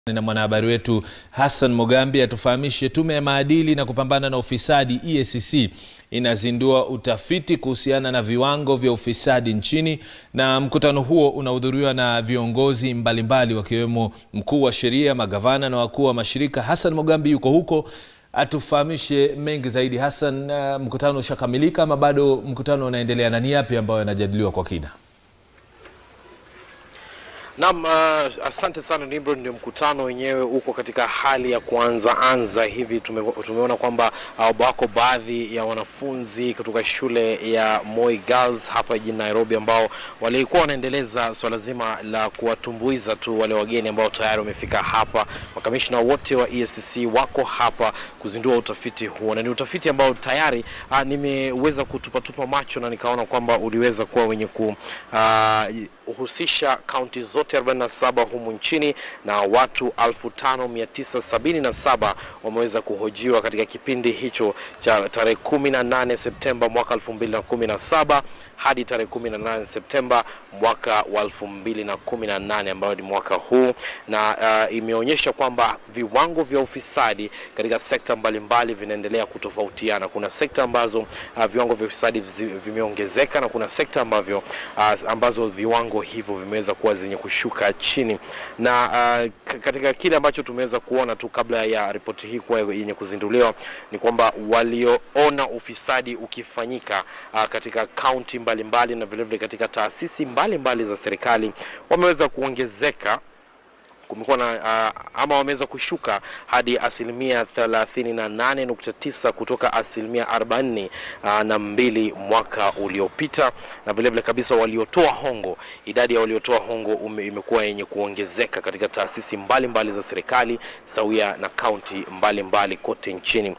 na mwanahabari wetu Hassan Mogambi atufahamishe tume ya maadili na kupambana na ufisadi EACC inazindua utafiti kuhusiana na viwango vya ufisadi nchini, na mkutano huo unahudhuriwa na viongozi mbalimbali wakiwemo mkuu wa sheria, magavana na wakuu wa mashirika. Hassan Mogambi yuko huko atufahamishe mengi zaidi. Hassan, uh, mkutano ushakamilika ama bado mkutano unaendelea, na ni yapi ambayo yanajadiliwa kwa kina? Naam, uh, asante sana Nimrod. Ndio mkutano wenyewe uko katika hali ya kuanza anza hivi. Tume, tumeona kwamba uh, wako baadhi ya wanafunzi kutoka shule ya Moi Girls hapa jijini Nairobi ambao walikuwa wanaendeleza swala zima la kuwatumbuiza tu wale wageni ambao tayari wamefika hapa. Makamishna wote wa EACC wako hapa kuzindua utafiti huo, na ni utafiti ambao tayari uh, nimeweza kutupatupa macho na nikaona kwamba uliweza kuwa wenye ku uh, husisha kaunti zote 47 humu nchini na watu 5977 wameweza kuhojiwa katika kipindi hicho cha tarehe 18 Septemba mwaka 2017 hadi tarehe 18 Septemba mwaka wa 2018 ambayo ni mwaka huu, na uh, imeonyesha kwamba viwango vya ufisadi katika sekta mbalimbali vinaendelea kutofautiana. Kuna sekta ambazo uh, viwango vya ufisadi vimeongezeka na kuna sekta ambavyo uh, ambazo viwango hivyo vimeweza kuwa zenye kushuka chini, na uh, katika kile ambacho tumeweza kuona tu kabla ya ripoti hii kuwa yenye kuzinduliwa ni kwamba walioona ufisadi ukifanyika uh, katika kaunti mbalimbali na vilevile katika taasisi mbalimbali mbali za serikali wameweza kuongezeka kumekuwa na uh, ama wameweza kushuka hadi asilimia 38.9 kutoka asilimia 40 uh, na mbili mwaka uliopita, na vilevile kabisa waliotoa hongo, idadi ya waliotoa hongo ume, imekuwa yenye kuongezeka katika taasisi mbalimbali mbali za serikali sawia na kaunti mbalimbali kote nchini.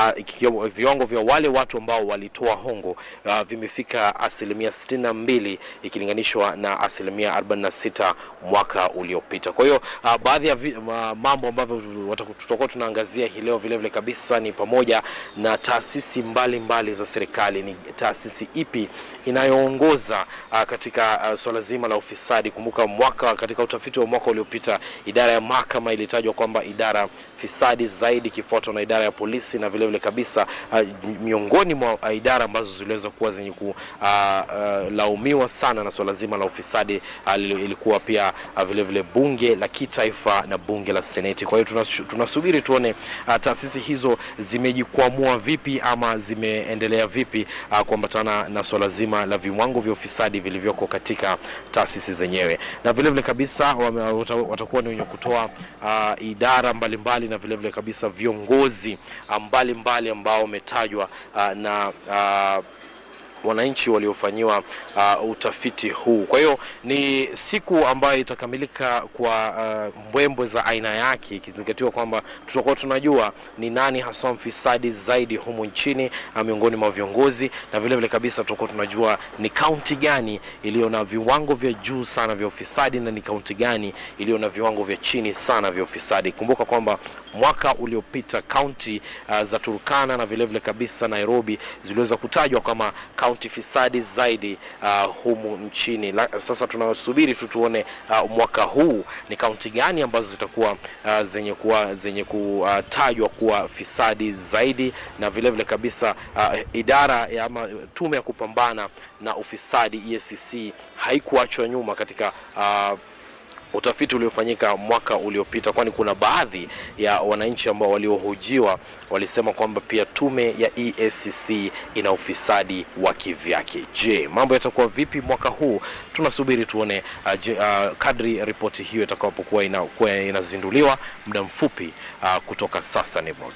Uh, viwango vya wale watu ambao walitoa hongo uh, vimefika asilimia 62 ikilinganishwa na asilimia 46 mwaka uliopita. Kwa hiyo Uh, baadhi ya vi, uh, mambo ambavyo tutakuwa tunaangazia hii leo vile vile kabisa ni pamoja na taasisi mbalimbali mbali za serikali. Ni taasisi ipi inayoongoza uh, katika uh, swala zima la ufisadi? Kumbuka mwaka katika utafiti wa mwaka uliopita idara ya mahakama ilitajwa kwamba idara fisadi zaidi ikifuatwa na idara ya polisi na vile vile kabisa uh, miongoni mwa uh, idara ambazo ziliweza kuwa zenye kulaumiwa uh, uh, sana na swala zima la ufisadi uh, ilikuwa pia uh, vile vile bunge la kitaifa na bunge la seneti. Kwa hiyo tunasubiri tuone uh, taasisi hizo zimejikwamua vipi ama zimeendelea vipi uh, kuambatana na swala zima la viwango vya ufisadi vilivyoko katika taasisi zenyewe, na vile vile kabisa watakuwa ni wenye kutoa uh, idara mbalimbali mbali na vile vile kabisa viongozi mbalimbali ambao wametajwa uh, na uh, wananchi waliofanyiwa uh, utafiti huu. Kwa hiyo ni siku ambayo itakamilika kwa uh, mbwembwe za aina yake, ikizingatiwa kwamba tutakuwa tunajua ni nani haswa mfisadi zaidi humu nchini uh, miongoni mwa viongozi, na vile vile kabisa tutakuwa tunajua ni kaunti gani iliyo na viwango vya juu sana vya ufisadi na ni kaunti gani iliyo na viwango vya chini sana vya ufisadi. Kumbuka kwamba mwaka uliopita kaunti uh, za Turkana na vile vile kabisa Nairobi ziliweza kutajwa kama kaunti fisadi zaidi uh, humu nchini. La, sasa tunasubiri tu tuone uh, mwaka huu ni kaunti gani ambazo zitakuwa uh, zenye kuwa zenye kutajwa uh, kuwa fisadi zaidi, na vile vile kabisa uh, idara ya ama tume ya kupambana na ufisadi EACC haikuachwa nyuma katika uh, utafiti uliofanyika mwaka uliopita, kwani kuna baadhi ya wananchi ambao waliohojiwa walisema kwamba pia tume ya EACC ina ufisadi wa kivyake. Je, mambo yatakuwa vipi mwaka huu? Tunasubiri tuone uh, je, uh, kadri ripoti hiyo itakapokuwa inakuwa inazinduliwa muda mfupi uh, kutoka sasa. Nimrod.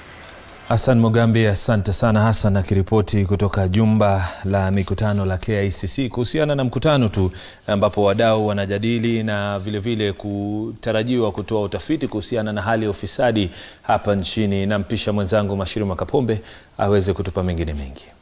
Hassan Mugambi, asante sana Hassan akiripoti kutoka jumba la mikutano la KICC kuhusiana na mkutano tu ambapo wadau wanajadili na vilevile vile kutarajiwa kutoa utafiti kuhusiana na hali ya ufisadi hapa nchini. Nampisha mwenzangu Mashiru Makapombe aweze kutupa mengine mengi.